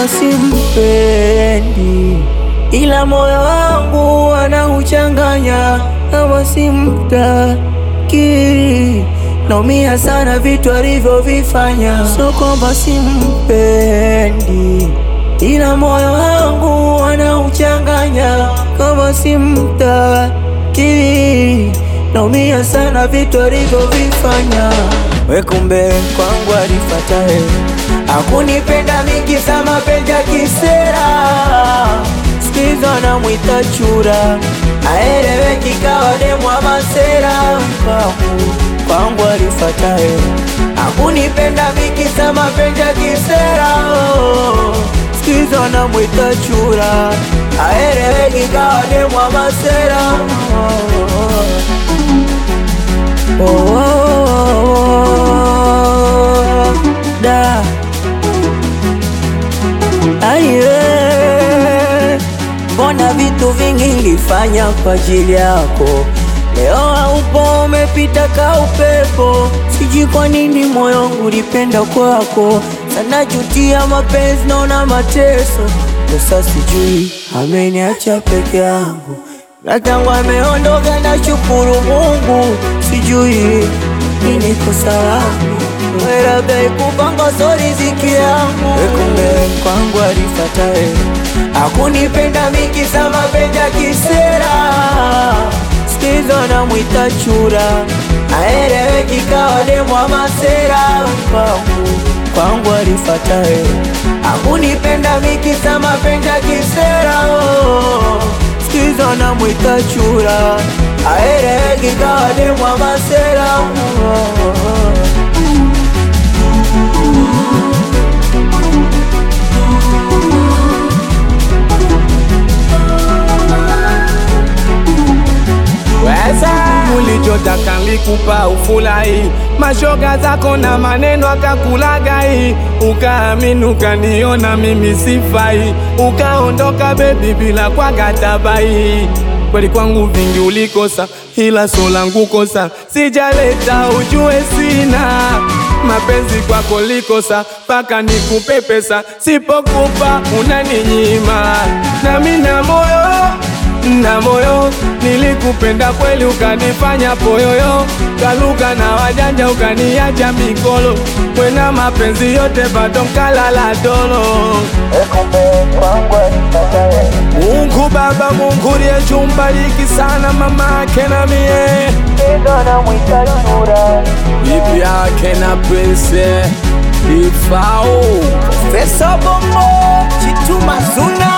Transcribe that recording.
kwamba simpendi, ila moyo wangu anauchanganya kama simtaki. Naumia sana vitu alivyovifanya, sio kwamba simpendi, ila moyo wangu anauchanganya kama simtaki. Naumia sana vitu alivyovifanya. We kumbe kwangu alifatae, akunipenda mingi za mapenzi ya kisera, sikiza namwita chura, aeleweki kawa demwa masera. Kwangu kwangu alifatae, akunipenda mingi za mapenzi ya kisera, sikiza namwita chura, aeleweki kawa demwa masera. Oh, oh, oh, da aye, mbona vitu vingi nilifanya kwa ajili yako, leo haupo, umepita ka upepo. Sijui kwa nini moyo wangu ulipenda kwako sana, jutia mapenzi, naona mateso. Sasa sijui ameniacha peke yangu na tangu ameondoka na shukuru Mungu, sijui nini kosa langu, labda ikupanga so riziki yangu. Kumbe kwangu alifatae, akunipenda mingi za mapenzi ya kisera, sikizo namwita chura, aeleweki kawa demwa masera. Kwangu kwangu alifatae, akunipenda mingi za mapenzi ya kisera Sikiza namwita chura, aeleweki kawa demwa masera. Ulichotaka nilikupa ufurahi, mashoga zako na maneno akakulagai, ukaamini ukaniona mimi sifai, ukaondoka bebi bila kwa gatabai. Kweli kwangu vingi ulikosa, ila so langu kosa sijaleta, ujue sina mapenzi kwako likosa, mpaka nikupe pesa, sipokupa unaninyima, nami na moyo na moyo nilikupenda kweli, ukanifanya poyoyo, kaluka na wajanja, ukaniacha mikolo, mwena mapenzi yote bado nkalala dolo. Mungu Baba, Mungu liyechumbariki sana mama yake na mie bibi yake na prince ifao Pesa Bongo Chituma Zuna